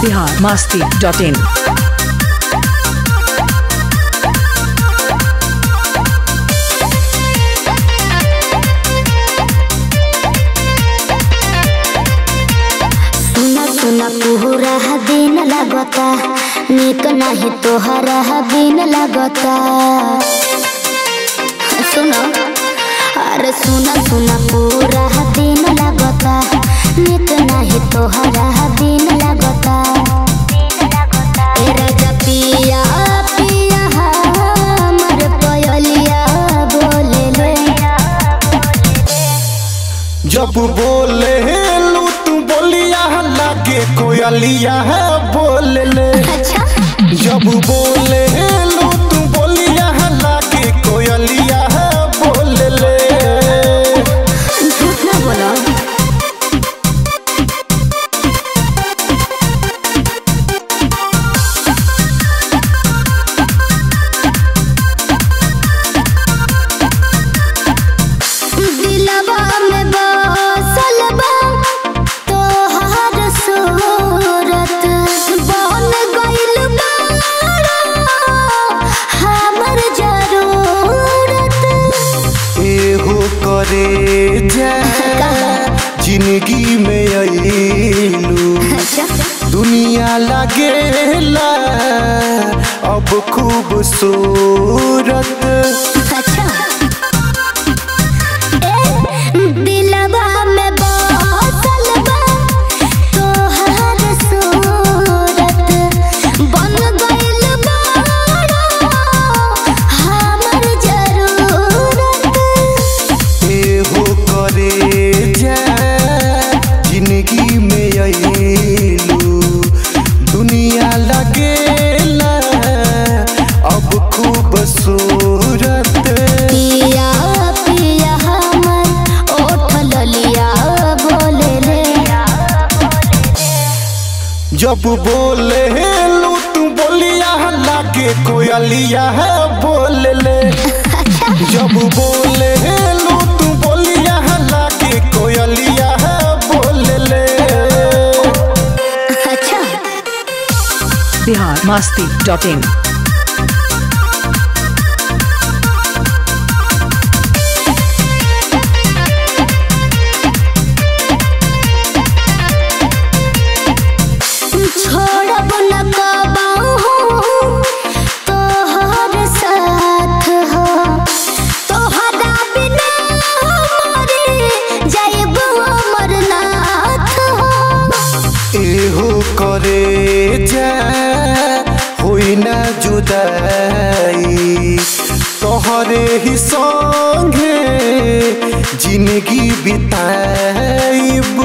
Bihar Masti dot in सुना सुना पूरा दिन लगता निक नहीं तोहरा बिन लगता सुनो अरे सुना सुना पूरा दिन लगता निक नहीं तोहरा बिन लगता ए राजा पिया पिया हमर पयलिया बोले ले जब बोले लू तू बोलिया लागे कोयलिया है बोल ले अच्छा जब बोले लू तू बोलिया लागे कोयलिया है बोल ले झूठ ना बोलो दिलवा में बसल बा तोहार सूरत बन गइल बाड़ा हमर जरूरत एहो करे जा जिंदगी में अइलू अच्छा दुनिया लगेला अब खूबसूरत अच्छा ए दिलवा में बसल बा तोहार सूरत बन गइल बाड़ा हमर जरूरत एहो करे जा जिंदगी में अइलू दुनिया लगेला अब खूबसूरत पिया पिया हमर ओठ ललिया बोले ले जब बोले लू तू बोलिया लागे कोयलिया है बोल ले जब बोले लू तू बोलिया लागे कोयलिया है बोल ले अच्छा बिहार मास्ती डॉट इन छोड़ब न कबाहू तोहर साथ हो तोहरा बिना मरे जाइब अमरनाथ हो एहो करे जा होई ना जुदाई तोहरे ही संगे जिंदगी बिताइब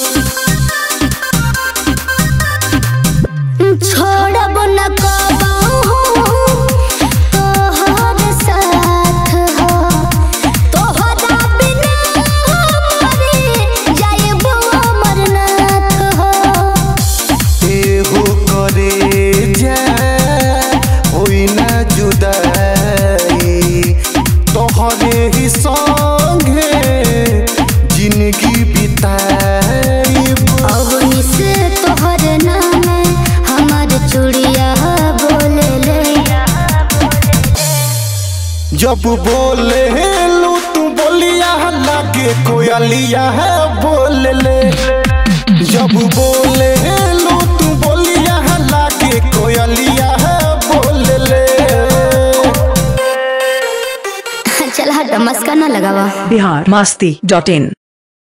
छोड़ब न कबाहू तोहर साथ हो तोहरा बिना मरे जाइब अमरनाथ हो एहो करे जा होई ना जुदाई तोहरे ही संगे जिंदगी बिताइब अवनी से तोहर नाम हमार चूड़िया बोले ले जब बोले लू तू बोलिया लागे कोयलिया है बोल ले जब बोले लू तू बोलिया लागे कोयलिया है बोल ले चल हट मस्का ना लगावा बिहार मास्ती डॉट इन